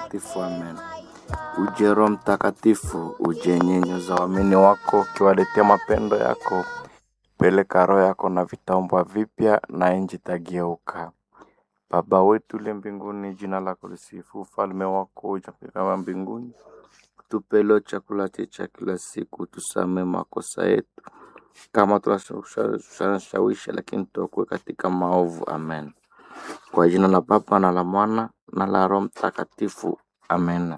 Mtakatifu, amen. Uje Roho Mtakatifu, uje nyenyoza waamini wako, ukiwaletea mapendo yako. Peleka roho yako na vitaumbwa vipya, na nchi itageuka. Baba wetu uliye mbinguni, jina lako lisifu, ufalme wako uje kama mbinguni. Tupe leo chakula chetu cha kila siku, tusamee makosa yetu kama tunashawisha, lakini tuokoe katika maovu. Amen. Kwa jina la Baba na la Mwana na la Roho Mtakatifu. Amen.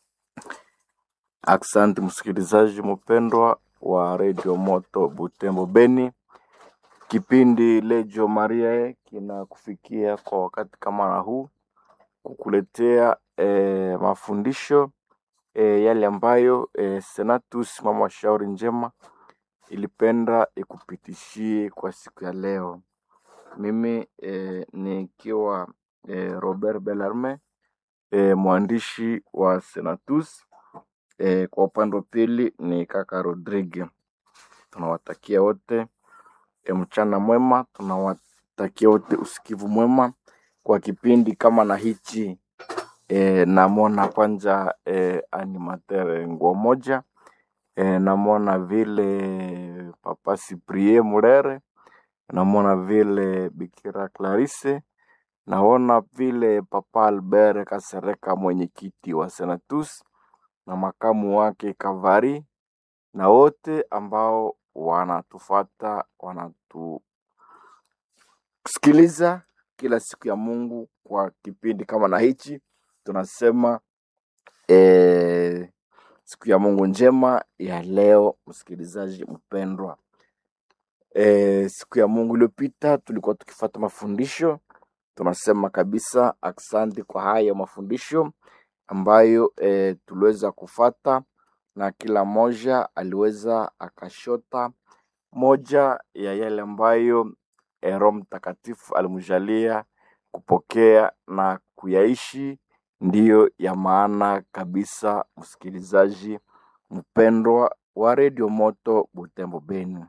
Asante msikilizaji mpendwa wa redio Moto Butembo Beni, kipindi Lejo Maria kinakufikia kwa wakati kama na huu kukuletea eh, mafundisho eh, yale ambayo eh, Senatus mama wa shauri njema ilipenda ikupitishie kwa siku ya leo. Mimi eh, nikiwa eh, Robert Bellarme eh, mwandishi wa Senatus eh, kwa upande wa pili ni kaka Rodrigue. Tunawatakia wote e, mchana mwema, tunawatakia wote usikivu mwema kwa kipindi kama na hichi e, namwona kwanza e, animateur nguo moja e, namwona vile papa Cyprien Murere, namwona vile Bikira Clarisse, naona vile papa Albert Kasereka mwenyekiti wa Senatus na makamu wake Kavari na wote ambao wanatufata wanatusikiliza kila siku ya Mungu kwa kipindi kama na hichi, tunasema eh, siku ya Mungu njema ya leo, msikilizaji mpendwa. E, siku ya Mungu iliyopita tulikuwa tukifata mafundisho, tunasema kabisa asante kwa haya mafundisho ambayo e, tuliweza kufata na kila moja aliweza akashota moja ya yale ambayo eh, Roho Mtakatifu alimjalia kupokea na kuyaishi, ndiyo ya maana kabisa, msikilizaji mpendwa wa redio Moto Butembo Beni.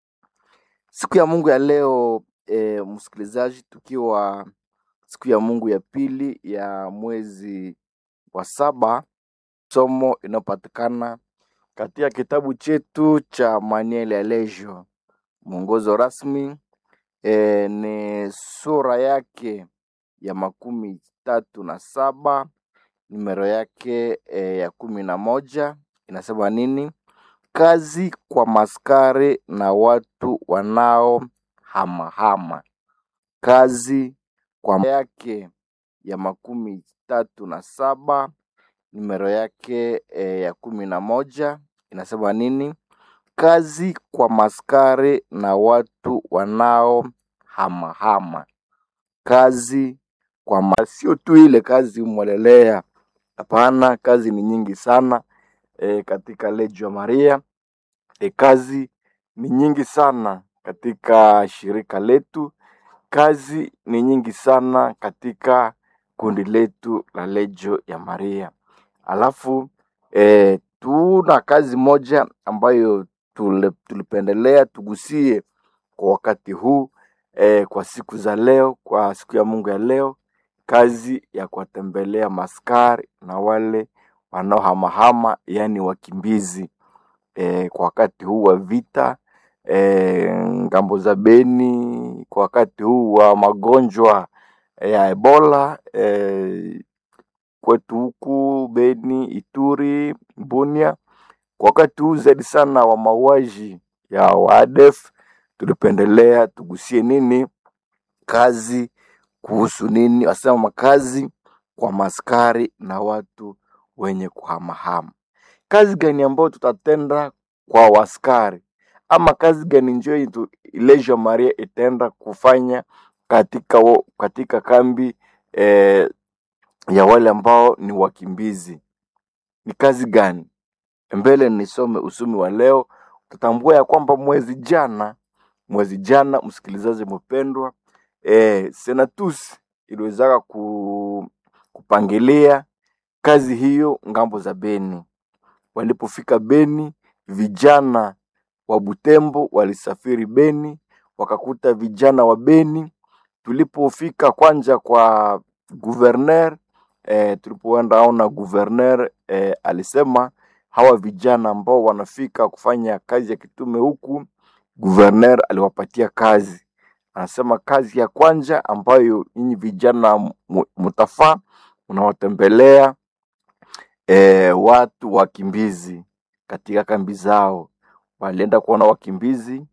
Siku ya Mungu ya leo e, msikilizaji, tukiwa siku ya Mungu ya pili ya mwezi wa saba, somo inayopatikana katika kitabu chetu cha Manuel ya Lejo, mwongozo rasmi e, ni sura yake ya makumi tatu na saba numero yake e, ya kumi na moja inasema nini? Kazi kwa maskari na watu wanao hamahama. Kazi kwa yake ya makumi tatu na saba numero yake e, ya kumi na moja inasema nini? Kazi kwa maskari na watu wanao hamahama. Kazi kwa ma... sio tu ile kazi mwelelea, hapana, kazi ni nyingi sana e, katika Legio Maria e, kazi ni nyingi sana katika shirika letu, kazi ni nyingi sana katika kundi letu la Legio ya Maria. Alafu e, tuna kazi moja ambayo tule, tulipendelea tugusie kwa wakati huu e, kwa siku za leo, kwa siku ya Mungu ya leo, kazi ya kuwatembelea maskari na wale wanaohamahama, yaani wakimbizi e, kwa wakati huu wa vita e, ngambo za Beni, kwa wakati huu wa magonjwa ya Ebola e, kwetu huku Beni, Ituri, Bunia, kwa wakati huu zaidi sana wa mauaji ya waadef, tulipendelea tugusie nini kazi kuhusu nini, wasema makazi kwa maskari na watu wenye kuhamahama. Kazi gani ambayo tutatenda kwa waskari ama kazi gani njo Legio Maria itaenda kufanya katika, wo, katika kambi eh, ya wale ambao ni wakimbizi ni kazi gani? Mbele nisome usumi wa leo, tutambua ya kwamba mwezi jana, mwezi jana, msikilizaji mpendwa, e, Senatus iliwezaka ku, kupangilia kazi hiyo ngambo za Beni. Walipofika Beni, vijana wa Butembo walisafiri Beni, wakakuta vijana wa Beni. Tulipofika kwanja kwa guverner eh, tulipoenda ona guverner eh, alisema hawa vijana ambao wanafika kufanya kazi ya kitume huku, guverner aliwapatia kazi. Anasema kazi ya kwanza ambayo nyinyi vijana mu- mutafaa, unawatembelea eh, watu wakimbizi katika kambi zao. Walienda kuona wakimbizi